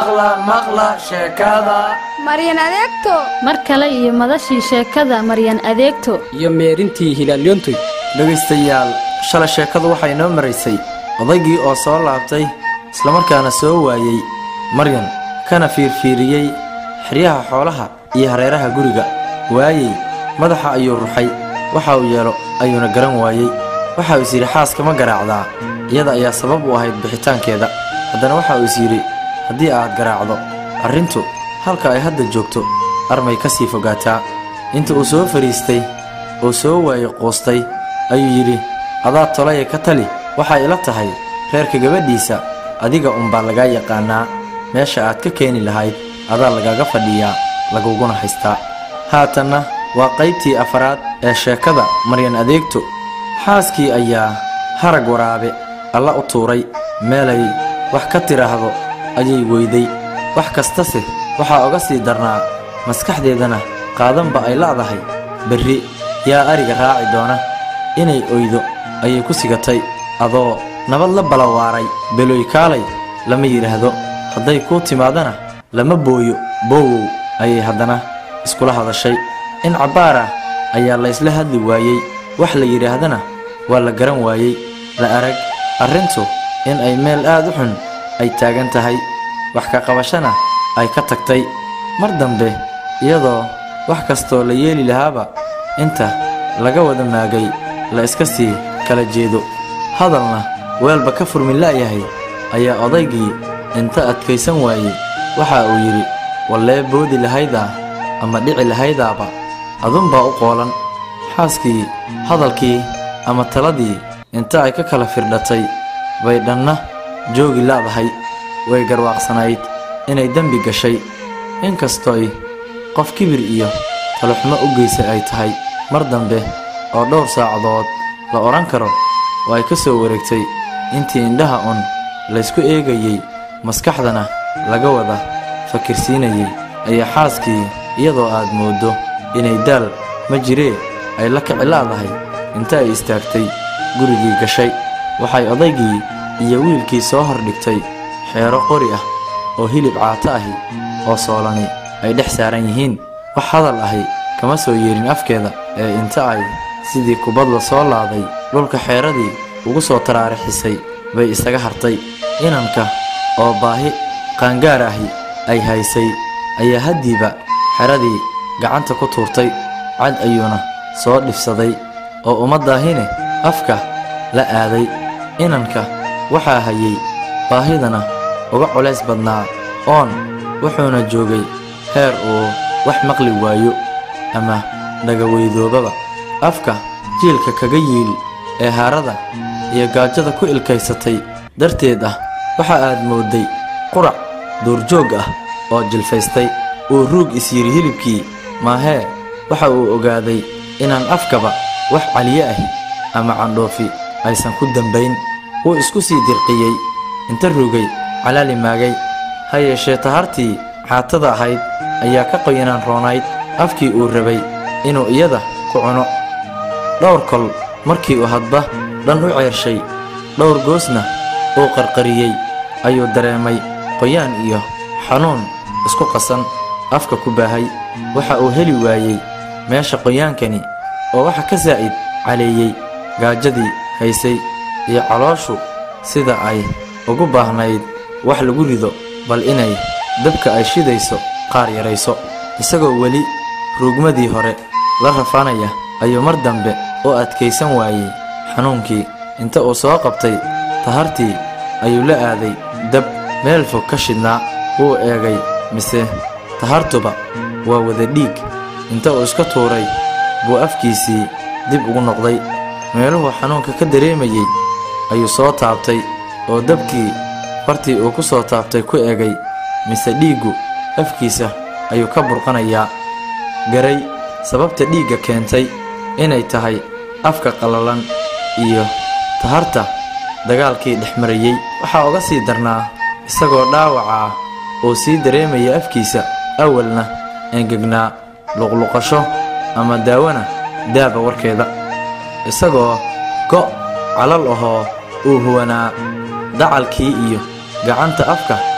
maqla maqla sheekada maryan adeegto mar kale iyo madashii sheekada maryan adeegto iyo meerintii hilaalyoontoy dhegaystayaal shalay sheekadu waxay noo maraysay odaygii oo soo laabtay islamarkaana soo waayey maryan kana fiirfiiriyey xeryaha xoolaha iyo hareeraha guriga waayey madaxa ayuu ruxay waxa uu yeelo ayuuna garan waayey waxa uu is yidhi xaaska ma garaacdaa iyada ayaa sabab u ahayd bixitaankeeda haddana waxa uu is yidhi haddii aad garaacdo arrintu halka ay hadda joogto armay ka sii fogaataa inta uu soo fadhiistay oo soo waayey quustay ayuu yidhi adaa tolaya ka tali waxay ila tahay reerka gabadhiisa adiga unbaa lagaa yaqaannaa meesha aad ka keeni lahayd adaa lagaaga fadhiyaa laguguna haystaa haatanna waa qaybtii afaraad ee sheekada maryan adeegto xaaskii ayaa harag waraabe alla u tuuray meelay wax ka tidhaahdo ayay weyday wax kastase waxaa oga sii darnaa maskaxdeedana qaadanba ay la'dahay berri yaa ariga raaci doona inay oydo ayay ku sigatay adoo nabad la balawaaray beloy kaalay lama yidhaahdo hadday kuu timaadana lama booyo boowow ayay haddana iskula hadashay in cabbaar ah ayaa laysla hadli waayey wax la yidhaahdana waa la garan waayey la arag arrintu in ay meel aad u xun ay taagan tahay wax ka qabashana ay ka tagtay mar dambe iyadoo wax kastoo la yeeli lahaaba inta laga wada maagay la iska sii kala jeedo hadalna weelba ka furmin la'yahay ayaa odaygii inta adkaysan waayey waxa uu yidhi wallee boodi lahaydaa ama dhici lahaydaaba adunbaa u qoolan xaaskii hadalkii ama taladii inta ay ka kala firdhatay bay dhanna joogi la'dahay way garwaaqsanayd inay dembi gashay inkastooy qof kibir iyo taluxmo u geysay ay tahay mar dambe oo dhowr saacadood la odhan karo oo ay ka soo wareegtay intii indhaha un laysku eegayey maskaxdana laga wada fakirsiinayey ayaa xaaskii iyadoo aad mooddo inay daal ma jiree ay la kici la'dahay inta ay istaagtay gurigii gashay waxay odaygii iyo wiilkii soo hordhigtay xeero qori ah oo hilib caato ahi oo soolani ay dhex saaran yihiin wax hadal ahi kama soo yeerin afkeeda ee inta ay sidii kubad la soo laaday dhulka xeeradii ugu soo taraarixisay bay isaga hartay inanka oo baahi qaangaar ahi ay haysay ayaa haddiiba xeradii gacanta ku tuurtay cad ayuuna soo dhifsaday oo ummaddaahine afka la aaday inanka waxaa hayey baahidana uga culays badnaa oon wuxuuna joogay heer uu wax maqli waayo ama dhagaweydoobaba afka jiilka kaga yiil ee haarada iyo gaajada ku ilkaysatay darteed ah waxa aad moodday qurac duurjoog ah oo jilfaystay uu ruug isyidhi hilibkii maahee waxa uu ogaaday inaan afkaba wax caliye ahi ama candhoofi aysan ku dambayn wuu isku sii dirqiyey inta rugay calaali maagay ha yeeshee tahartii xaatada ahayd ayaa ka qoyanaan roonayd afkii uu rabay inuu iyada ku cuno dhowr kol markii uu hadba dhan u ceershay dhowr goosna uu qarqariyey ayuu dareemay qoyaan iyo xanuun isku qasan afka ku baahay waxa uu heli waayey meesha qoyaankani oo waxa ka saa'id caleeyey gaajadii haysay iyo calooshu sida ay ugu baahnayd wax lagu rido bal inay dabka ay shidayso qaar yarayso isagoo weli ruugmadii hore la rafanaya ayuu mar dambe u adkaysan waayey xanuunkii inta uu soo qabtay tahartii ayuu la aaday dab meel fog ka shidnaa wuu eegay mise tahartuba waa wada dhiig inta uu iska tuuray buu afkiisii dib ugu noqday meeluhuu xanuunka ka dareemayey ayuu soo taabtay oo dabkii fartii uu ku soo taabtay ku egay mise dhiiggu afkiisa ayuu ka burqanayaa garay sababta dhiigga keentay inay tahay afka qallalan iyo taharta dagaalkii dhex marayey waxaa uga sii darnaa isagoo dhaawacaa oo sii dareemaya afkiisa awalna engegnaa luqluqasho ama daawana daaba warkeeda isagoo go' calal ahoo uu huwanaa dacalkii iyo gacanta afka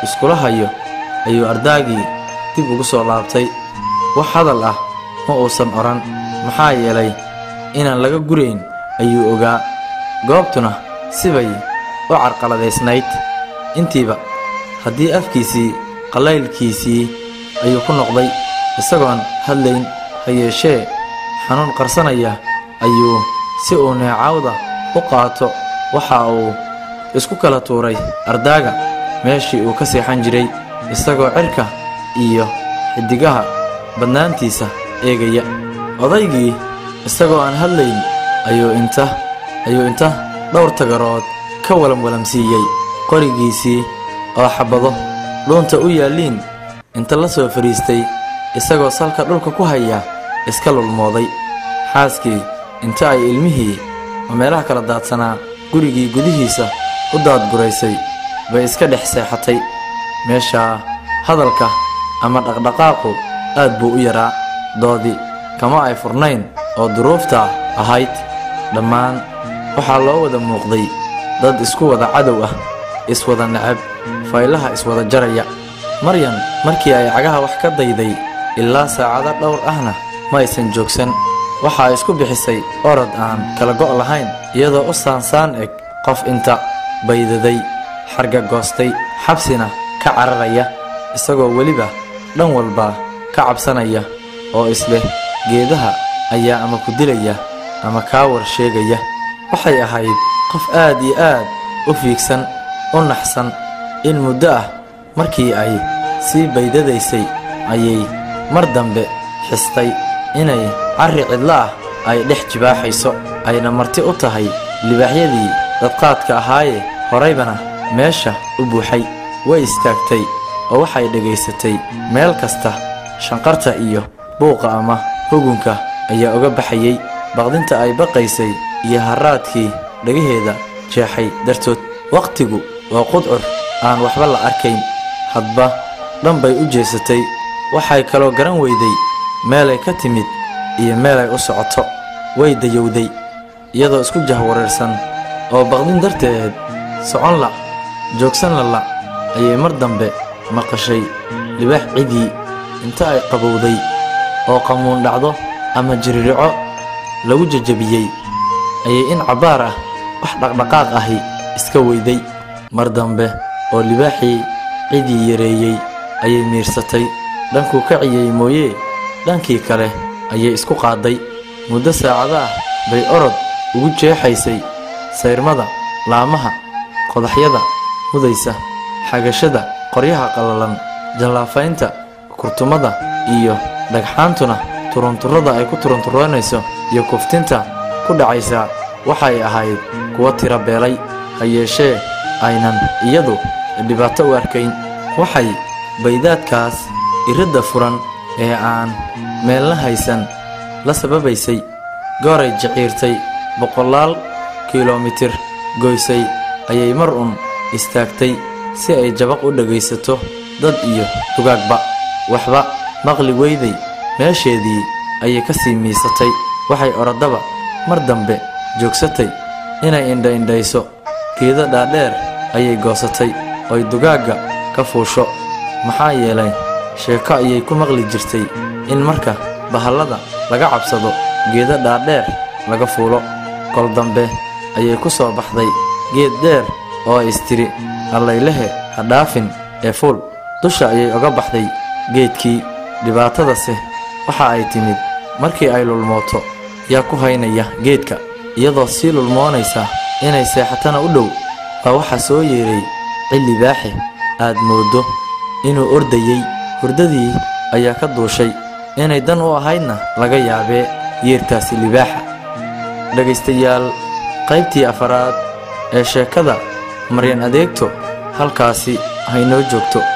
iskula hayo ayuu ardaagii dib ugu soo laabtay wax hadal ah ma uusan odhan maxaa yeelay inaan laga gurayn ayuu ogaa goobtuna sibay u carqaladaysnayd intiiba haddii afkiisii qallaylkiisii ayuu ku noqday isagoon hadlayn ha yeeshee xanuun qarsanaya ayuu si uu neecaawda u qaato waxa uu isku kala tuuray ardaaga meeshii uu ka seexan jiray isagoo cirka iyo xiddigaha badnaantiisa eegaya odaygii isagoo aan hadlayn ayuu inta ayuu inta dhowr tagarood ka walamwalamsiiyey qorigiisii oo xabbado dhuunta u yaalliin inta la soo fadhiistay isagoo salka dhulka ku haya iska lulmooday xaaskii inta ay ilmihii oo meelaha kala daadsanaa gurigii gudihiisa u daadguraysay bay iska dhex seexatay meeshaa hadalka ama dhaqdhaqaaqu aad buu u yaraa doodi kama ay furnayn oo duruufta ahayd dhammaan waxaa loo wada muuqday dad isku wada cadow ah iswada necab faylaha iswada jaraya maryan markii ay cagaha wax ka dayday ilaa saacado dhowr ahna ma aysan joogsan waxaa isku bixisay orod aan kala go' lahayn iyadoo u saansaan eg qof inta baydaday xarga goostay xabsina ka cararaya isagoo weliba dhan walba ka cabsanaya oo isleh geedaha ayaa ama ku dilaya ama kaa war sheegaya waxay ahayd qof aad iyo aad u fiigsan u naxsan in muddo ah markii ay sii baydadaysay ayay mar dambe xistay inay carri cidlo ah ay dhex jibaaxayso ayna marti u tahay libaaxyadii dadqaadka ahaaye horaybana meesha u buuxay way istaagtay oo waxay dhegaysatay meel kasta shanqarta iyo buuqa ama hugunka ayaa uga baxayey baqdinta ay baqaysay iyo harraadkii dhagaheeda jeexay dartood wakhtigu waa qudcur aan waxba la arkayn hadba dhan bay u jeesatay waxay kaloo garan weyday meelay ka timid iyo meelay u socoto way dayowday iyadoo isku jahwareersan oo baqdin darteed socon la joogsan lala ayay mar dambe maqashay libaax cidii inta ay qabowday oo qamuun dhacdo ama jiririco lagu jajabiyey ayay in cabbaar ah wax dhaqdhaqaaq ahi iska weyday mar dambe oo libaaxii cidii yareeyey ayay miirsatay dhankuu ka ciyey mooyee dhankii kale ayay isku qaadday muddo saacada ah bay orod ugu jeexaysay sayrmada laamaha qodaxyada mudaysa xagashada qoryaha qallalan jallaafaynta kurtumada iyo dhagxaantuna turunturrada ay ku turunturroonayso iyo kuftinta ku dhacaysa waxay ahayd kuwa tira beelay ha yeeshee aynan iyadu dhibaato u arkayn waxay baydaadkaas iridda furan ee aan meelna haysan la sababaysay gooray jiciirtay boqolaal kilomitir goysay ayay mar un istaagtay si ay jabaq u dhegaysato dad iyo dugaagba waxba maqli weyday meesheedii ayay ka sii miisatay waxay orodaba mar dambe joogsatay inay indha-indhayso geedo dhaadheer ayay goosatay oy dugaagga ka fuusho maxaa yeelay sheeko ayay ku maqli jirtay in marka bahallada laga cabsado geedo dhaadheer laga fuulo kol dambe ayay ku soo baxday geed dheer oo istiri allaylehe ha dhaafin ee fuul dusha ayay oga baxday geedkii dhibaatadase waxa ay timid markii ay lulmooto yaa ku haynaya geedka iyadoo sii lulmoonaysa inay seexatana u dhow baa waxaa soo yeedhay cilli baaxe aad mooddo inuu ordayey hurdadii ayaa ka duushay inay dan u ahaydna laga yaabee yeerkaasi libaaxa dhegaystayaal qaybtii afaraad ee sheekada maryan adeegto halkaasi haynoo joogto